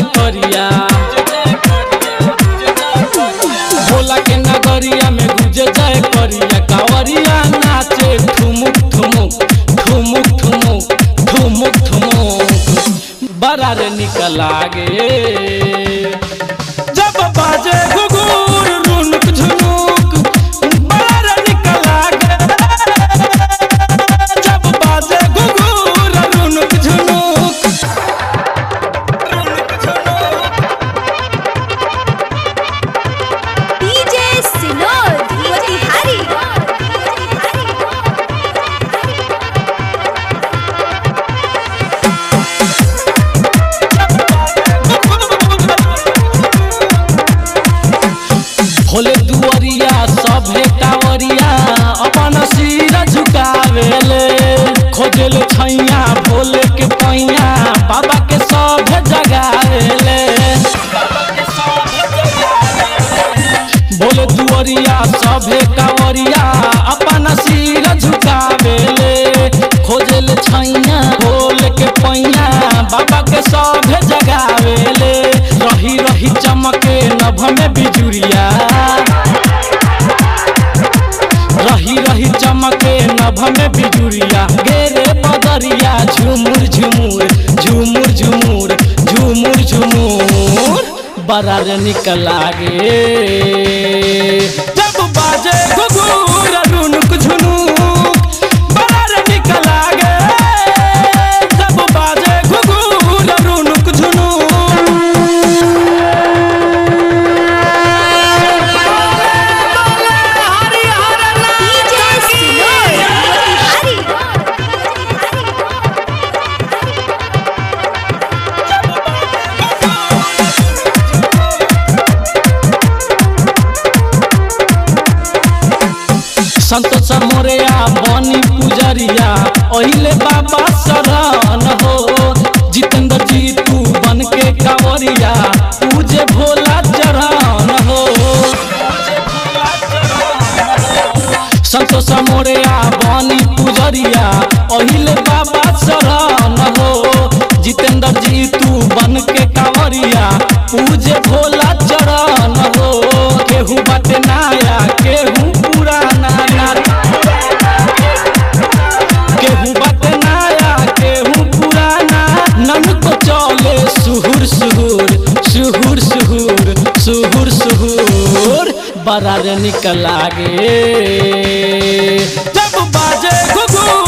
करिया भोला के नगरिया में गुजे जय करिया कावरिया नाचे ठुमुक ठुमुक ठुमुक ठुमुक ठुमुक ठुमुक बड़ा रे निकल लागे जब बाजे घुघुर रुनुक झुनुक बड़ा रे निकल लागे जब बाजे घुघुर रुनुक झुनुक डीजे सिनोर मोतिहारी भोले दुआरिया सभे कावरिया अपन सिर झुकावेले खोजल छैया भोले के पैया बाबा के सभे जगावेले भोले दुआरिया सभे कावरिया अपन सिर झुकावेले खोजल छैया भोले के पैया बाबा के सभे जगावेले रही रही चमके नभ में बिजुरिया रही रही चमके नभ में बिजुरिया गेरे बदरिया झुमुर झुमुर झुमुर झुमुर झुमुर झुमुर बड़ा रे निकल लागे जब बाजे घुघुर रुनुक झुनुक बड़ा रे निकल लागे जब बाजे घुघुर रुनुक झुनुक डीजे सिनोर मोतिहारी संतोष मोरिया बनी पुजरिया ओहिले बाबा शरण हो जितेंद्र जी तू बन के कावरिया पूजे भोला चरण हो संतोष मोरिया बनी पुजरिया ओहिले बाबा शरण हो जितेंद्र जी तू बन के कावरिया पूजे भोला चरण हो केहू बाटे नाया केहू पुराना ना केहू बाटे नाया केहू पुराना नन को चले सुहुर सुहुर सुहुर सुहुर सुहुर सुहुर बड़ा रे निकल लागे जब बाजे घुघुर